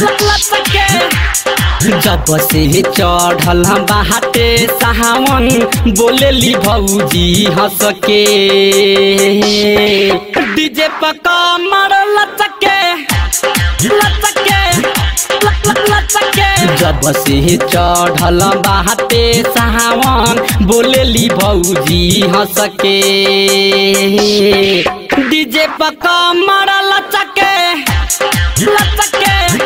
जब से चढ़ल बाटे सावन बोलेली भौजी हंस के डीजे पर कमर लचके लचके लचके जब से चढ़ल बाटे सावन बोलेली भौजी हंस के डीजे पर कमर लचके लचके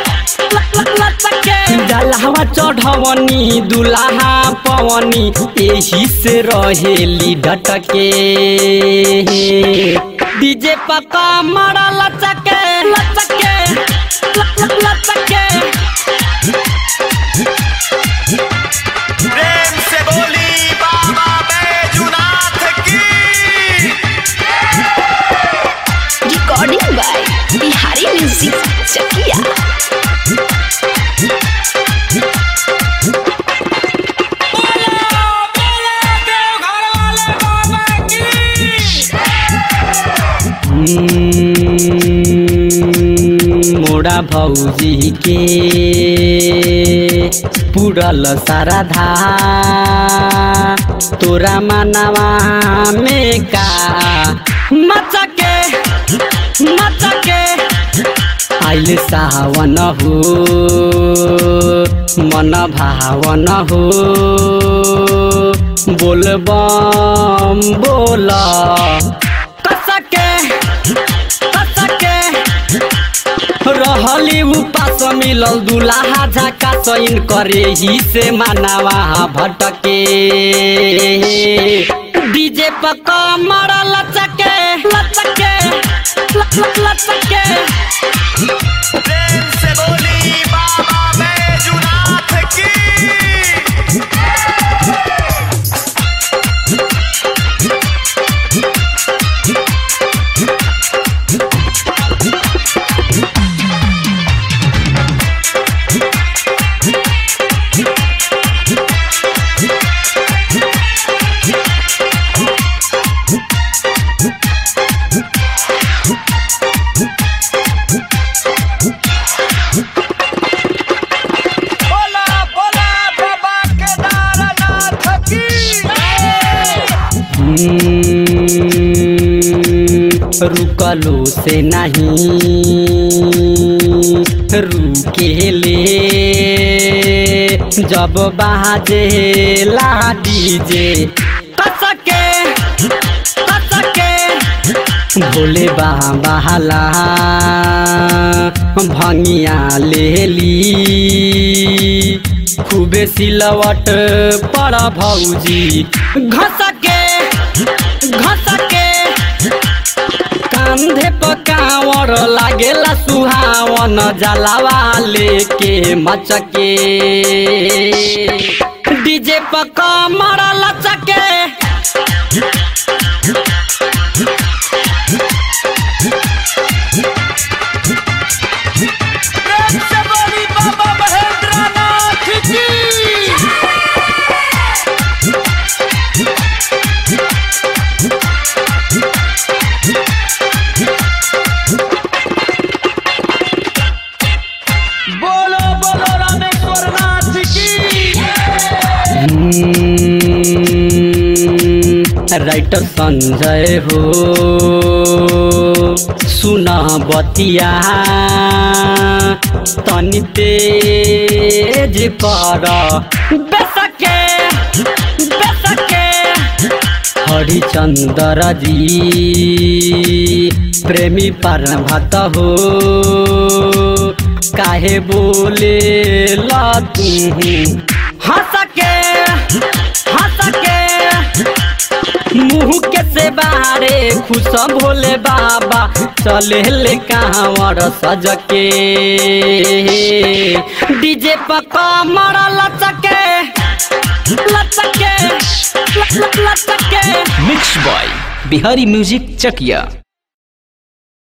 जलहवा चढ़वनी दुल्हा पवनी एही से रहेली डटके डीजे पका मरा लचके लचके लचके प्रेम से बोली बाबा बैजुनाथ की recording by Bihari music Chakiya मोड़ा भौजी के पुरल सारा धा तोरा मनवा में का मचके मचके आइल सावन हो मन भावन हो बोल बम बोल कसके कसके रहली उपास मिलल दुलाहा झाका सैन करे ही से मानवा भटके डीजे पर कमर लचके लचके लचके प्रेम से बोली बाबा बैजुनाथ की बोला बोला बाबा केदारनाथ की रुकलो से नहीं रुकेले जब बाजे ला डीजे कसके कसके भोले बाबा ला भंगिया लेली खूबे सिलवट पर भौजी घसके घसके कांधे पर कांवर लागेला सुहावन जलावा लेके मचके डीजे पर कमर लचके प्रेम से बोली बाबा महेंद्रनाथ की बोलो बोलो रामेश्वर नाथ की राइटर संजय हो सुना बतिया तनी तेज कर बेसके बेसके हरिचंद्र जी प्रेमी पर भत हो काहे बोले ला तू हंस के हंस के मुँह के से बारे खुश भोले बाबा चले ले कांवर सज के डीजे पर कमर लचके लचके लचके mix by Bihari music Chakiya